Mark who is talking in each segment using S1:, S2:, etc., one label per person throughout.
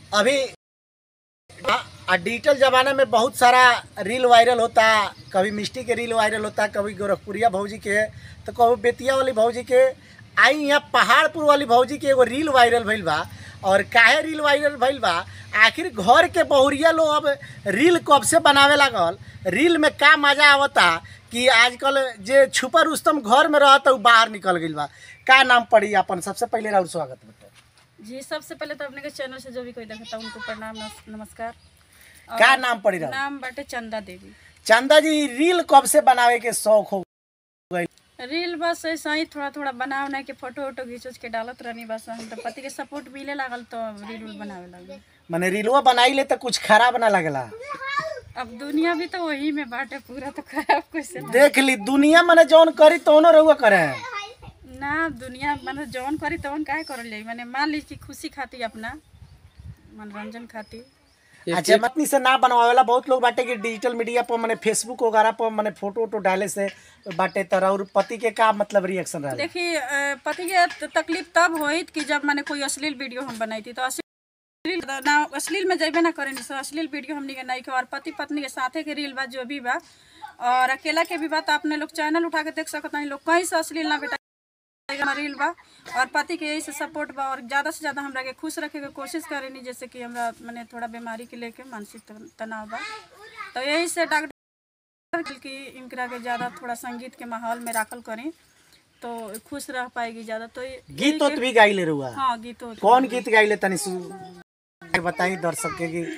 S1: अभी आ- आ डिजिटल जमाने में बहुत सारा रील वायरल होता कभी मिष्टी के रील वायरल होता कभी गोरखपुरिया भौजी के तो कभी बेतिया वाली भौजी के आई यहाँ पहाड़पुर वाली भौजी के एगो रील वायरल भइल बा और काहे रील वायरल भइल बा आखिर घर के बहुरिया लोग अब रील कब से बनावे लागल रील में का मजा आवता कि आजकल जे छुपा रुस्तम घर में रहता उ बाहर निकल गइल बा का नाम पड़ी अपन सबसे पहले राउर स्वागत बेटा
S2: जी सबसे पहले तो अपने के चैनल से जो भी कोई देखता उनको प्रणाम नमस- नमस्कार और
S1: का नाम पड़ी राउर
S2: नाम बाटे चंदा देवी
S1: चंदा जी रील कब से बनावे के शौक हो
S2: रील बस ऐसा ही थोड़ा थोड़ा बना उना के फोटो वोटो घींच उच के डालत रहनी बस हम तो पति के सपोर्ट मिले लागल तो रील उल बनावे लागल
S1: माने रीलवा बनाई ले तो कुछ खराब ना लगला
S2: अब दुनिया भी तो वही में बाटे पूरा तो खराब कैसे ना
S1: देख ली दुनिया माने जौन करी तौनो रहुआ करे
S2: ना दुनिया मतलब जौन करी तौन काहे करल जाई माने मान ली कि खुशी खाती अपना मनोरंजन खाती
S1: अच्छा मतनी से ना बनवावेला बहुत लोग बाटे कि डिजिटल मीडिया पर माने फेसबुक वगैरह पर माने फोटो वोटो डाले से बाटे तर और पति के का मतलब रिएक्शन रहा
S2: देखिए अ, पति के त- तकलीफ तब होइत कि जब मैंने कोई अश्लील वीडियो हम बनाई थी तो अश्लील ना अश्लील में जेबे ना करेनी सो अश्लील वीडियो हमनी के नहीं के और पति पत्नी के साथे के रील बा जो भी बा और अकेला के भी बा तो अपने लोग चैनल उठा के देख सकत नहीं लोग कहीं से अश्लील ना बेटा रील बा और पति के यही से सपोर्ट बा और ज़्यादा से ज़्यादा हमरा के खुश रखे के कोशिश करेनी जैसे कि हमरा मैंने थोड़ा बीमारी के लेके मानसिक तन- तनाव बा तो यही से डॉक्टर कि इनकरा के ज़्यादा थोड़ा संगीत के माहौल में राखल करें तो खुश रह पाएगी ज़्यादा तो ये-
S1: गीत उत भी गाइले रहुआ
S2: हाँ गीत होत
S1: कौन गीत गाइले तनी सु बताई दर्शक के कि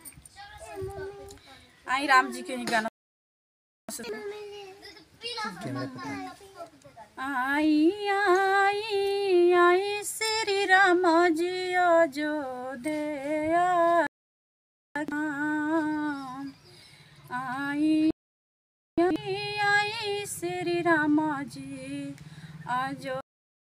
S2: आई राम जी के ही गाना आई आई आई श्री राम जी अयोध्या धाम। आई आई आई श्री राम जी अयोध्या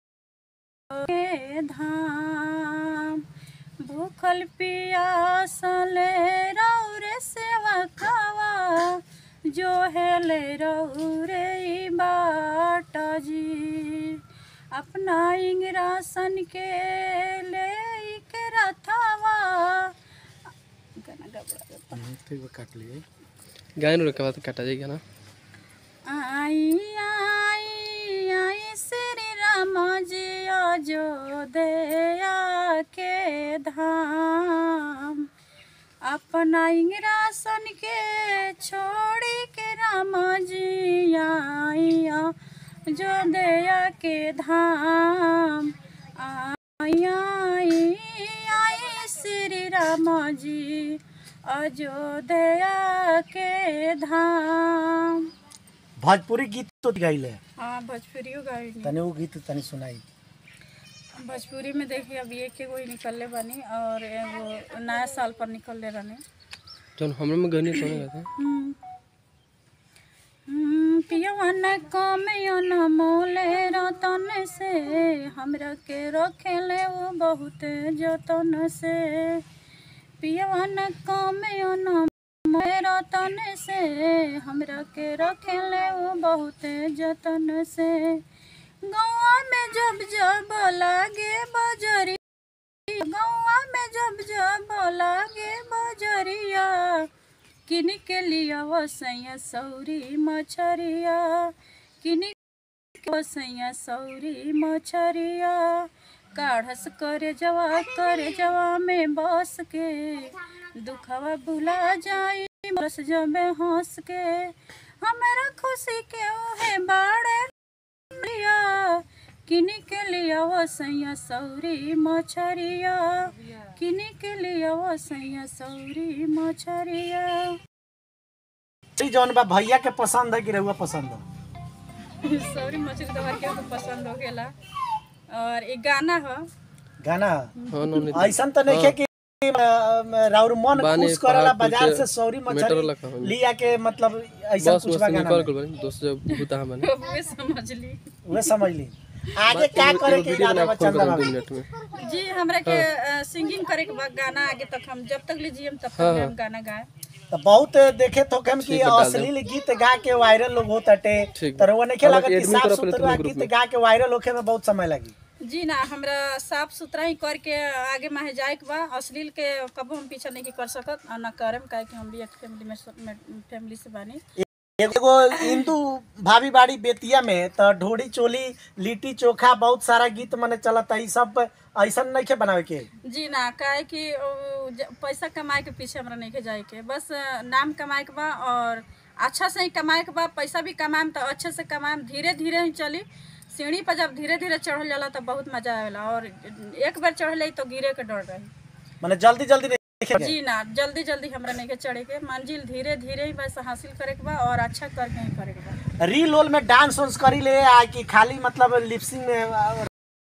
S2: धाम भूखल पियासल रौरे सेवा खावा जो हेले रौरे ई बाट जी अपना इंग्रासन के ले के रथावा गाना गबड़ा
S1: ठीक काट लिए
S3: गायन के बाद काटा जाएगा ना
S2: आई आई आई श्री राम जी अयोध्या के धाम अपना इंग्रासन के छोड़ी के राम जी आई अयोध्या के धाम आई आई आई श्री राम जी अयोध्या के धाम
S1: भोजपुरी गीत तो गाइले
S2: हाँ भोजपुरियो गाड़ी
S1: तनी वो गीत तनी सुनाई
S2: भोजपुरी में देखिए अभी एक एगो ही निकलले बानी और एगो नया साल पर निकलले रहनी
S3: जौन हमरे में गहनी तो नहीं कहता
S2: पियवन कमियन मोले रतन से हमरा के रखेले वो बहुत जतन से पियवन कमियन मोले रतन से हमरा के रखेले वो बहुत जतन से गौआ में जब जब लागे बजरी गौआ में जब जब लागे बजरिया किन के लिया वसैया सौरी मछरिया किन के वसैया सौरी मछरिया काढ़स करे जवा करे जवा में बस के दुखवा भुला जाई बस जबे हंस के हमारा खुशी के ओहे बाड़े लिया किनी के लिया वसैया सौरी मछरिया किनी के लिया वसैया सौरी मछरिया
S1: ई जौन बा भैया के पसंद है कि रहुआ पसंद है
S2: सौरी मछली तो हर के पसंद हो गेला और एक गाना है
S1: गाना
S3: हाँ नो नहीं
S1: ऐसा तो नहीं है कि अ, राउर मन
S3: बानी
S1: खुश करेला
S3: पहाड़
S1: बाजार
S3: कुछ
S1: से सौरी
S3: मेटर
S1: मछली
S3: लखा हो।
S1: लिया के मतलब ऐसा
S3: बस
S1: कुछ
S3: बस
S1: बा गाना
S3: निकल
S1: में।
S3: गल बानी दोस्त जब बुता बने
S2: वे समझ ली
S1: उहे समझ ली आगे क्या करे के
S3: वीडियो
S1: इरादा
S3: बना
S1: बा
S3: फोन
S1: चंदा
S3: कर दो
S1: बाबू
S3: मिनट में
S2: जी हमरा के सिंगिंग करे के बाद गाना आगे तक हम जब तक लीजिए हम तब तक
S3: हाँ,
S2: हम गाना गाए
S1: तो बहुत देखे तो हम कि
S3: ठीक है, डाल दो।
S1: अश्लील गीत गा के वायरल लोग होत हटे
S3: ठीक
S1: तो वो नहीं
S3: अब
S1: लगा कि
S3: admin
S1: साफ
S3: करो अपने
S1: सुथरा
S3: तुम ग्रुप
S1: गीत
S3: में।
S1: गा के वायरल होखे में बहुत समय लगी
S2: जी ना हमरा साफ सुथरा ही करके आगे माहे जाए के बा अश्लील के कबो हम पीछा नहीं कर सकत और ना करम काहे कि हम भी एक फैमिली में फैमिली से बानी
S1: एगो हिंदू भाभी बाड़ी बेतिया में तो ढोड़ी चोली लिट्टी चोखा बहुत सारा गीत मने चलता ई सब ऐसा नहीं के बनावे के
S2: जी ना काहे कि उ, ज- पैसा कमाए के पीछे हमरा नहीं के जाए के बस अ, नाम कमाए के बा और अच्छा से ही कमाए के बा पैसा भी कमाएम तो अच्छे से कमाएम धीरे धीरे ही चली सीढ़ी पर जब धीरे धीरे चढ़ल जाला तो बहुत मजा आवेला और एक बार चढ़ले तो गिरे के डर रही
S1: मने जल्दी जल्दी नहीं के
S2: जी ना जल्दी जल्दी हमरा नहीं के चढ़े के मंजिल धीरे धीरे ही बस हासिल करे के बा और अच्छा करके ही करे के बा
S1: रील ओल में डांस वांस करी ले आ कि खाली मतलब लिपसिंग में आ,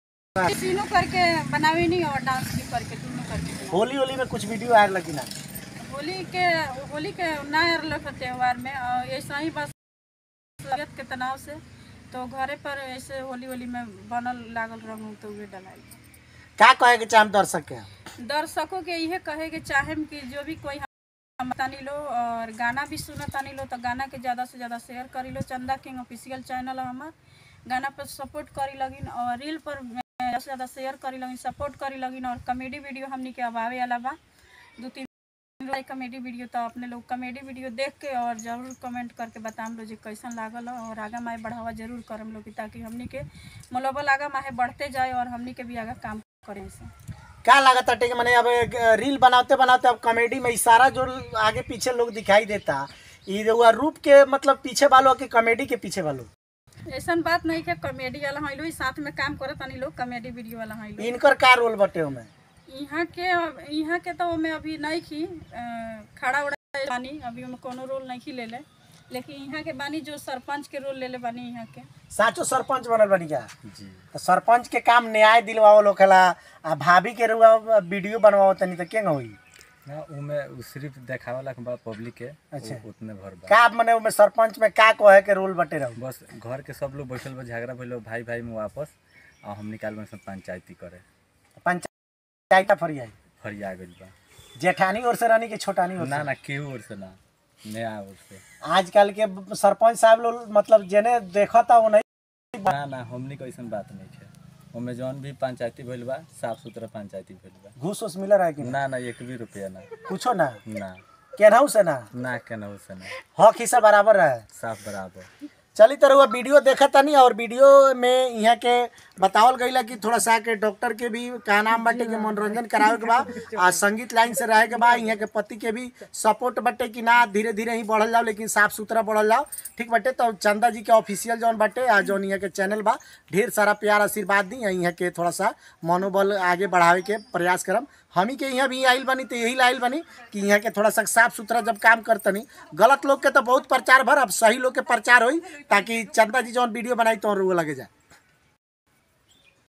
S2: तीनों करके बनावे नहीं और डांस भी करके तीनों करके बनावे।
S1: होली होली में कुछ वीडियो आए लगी ना
S2: होली के होली के नया लोग त्योहार में और ऐसा ही बस तबियत के तनाव से तो घरे पर ऐसे होली होली में बनल लागल रंग तो उहे डलाई
S1: का कहे के चाहे दर्शक के
S2: दर्शकों के इहे कहे के चाहेम कि जो भी कोई हम तानी लो और गाना भी सुना तानी लो तो गाना के ज़्यादा से ज़्यादा शेयर करी लो चंदा किंग ऑफिशियल चैनल है हमार गाना पर सपोर्ट करी लगिन और रील पर ज़्यादा से ज़्यादा शेयर करी लगिन सपोर्ट करी लगिन और कॉमेडी वीडियो हमनी के अब आवे वाला बा दो तीन कॉमेडी वीडियो तो अपने लोग कॉमेडी वीडियो देख के और जरूर कमेंट करके बताम लो जी कैसन लागल हो और आगा माहे बढ़ावा जरूर करम लोग ताकि हमनी के मनोबल आगा माहे बढ़ते जाए और हमनी के भी आगा काम करें से
S1: क्या लागत है कि मैंने अब एक रील बनाते बनाते अब कॉमेडी में इशारा जो आगे पीछे लोग दिखाई देता ये जो रूप के मतलब पीछे वालों के कॉमेडी के पीछे वालों
S2: ऐसा बात नहीं कि कॉमेडी वाला हैं लोग साथ में काम करत तनी लोग कॉमेडी वीडियो वाला हैं लोग
S1: इनकर का रोल बटे में
S2: यहाँ के यहाँ के तो मैं अभी नहीं की अ, खड़ा उड़ा बानी अभी में कोनो रोल नहीं की ले ले लेकिन यहाँ के बानी जो सरपंच के रोल ले ले बानी यहाँ के
S1: साचो सरपंच बनल बनी क्या
S4: जी
S1: तो सरपंच के काम न्याय दिलवाओ लोकला आ भाभी के रुआ वीडियो बनवाओ तनी तो केंग होई
S4: ना उमे उ सिर्फ देखावला के बा पब्लिक के
S1: अच्छा।
S4: उ- उतने भर बा
S1: का मने उमे सरपंच में का कहे के रोल बटे रहो
S4: बस घर के सब लोग बैठल बा झगड़ा भइल बा भाई भाई में वापस और हम निकाल में सब पंचायती करे
S1: पंचायत फरियाई
S4: फरिया गइल बा
S1: जेठानी और से रानी के छोटानी और
S4: ना
S1: से
S4: ना केहू ओर से ना नया ओर से
S1: आजकल के सरपंच साहब लोग मतलब जेने देखता वो नहीं
S4: ना ना हमनी के ऐसन बात नहीं है ओमे जौन भी पंचायती भइल बा साफ सुथरा पंचायती भइल बा
S1: घूस उस मिल रहा है कि ना
S4: ना ना एक भी रुपया ना
S1: कुछो ना
S4: ना
S1: केनहू से ना
S4: ना केना से ना
S1: हक हिस्सा बराबर रहे
S4: साफ बराबर
S1: चली तरह वो वीडियो देखा तनी और वीडियो में यहाँ के बतावल गईला कि थोड़ा सा के डॉक्टर के भी का नाम बाटे कि मनोरंजन करावे के बा आ संगीत लाइन से रहे के बा यहाँ के पति के भी सपोर्ट बाटे कि ना धीरे धीरे ही बढ़ल जाओ लेकिन साफ सुथरा बढ़ल जाओ ठीक बाटे तो चंदा जी के ऑफिशियल जौन बाटे आ जौन यहाँ के चैनल बा ढेर सारा प्यार आशीर्वाद दी यहाँ के थोड़ा सा मनोबल आगे बढ़ावे के प्रयास करम हमी के यहाँ भी आइल बनी तो यही लाइल बनी कि यहाँ के थोड़ा सा साफ सुथरा जब काम करतनी गलत लोग के तो बहुत प्रचार भर अब सही लोग के प्रचार होई ताकि चंदा जी जौन वीडियो बनाई तो लगे जाए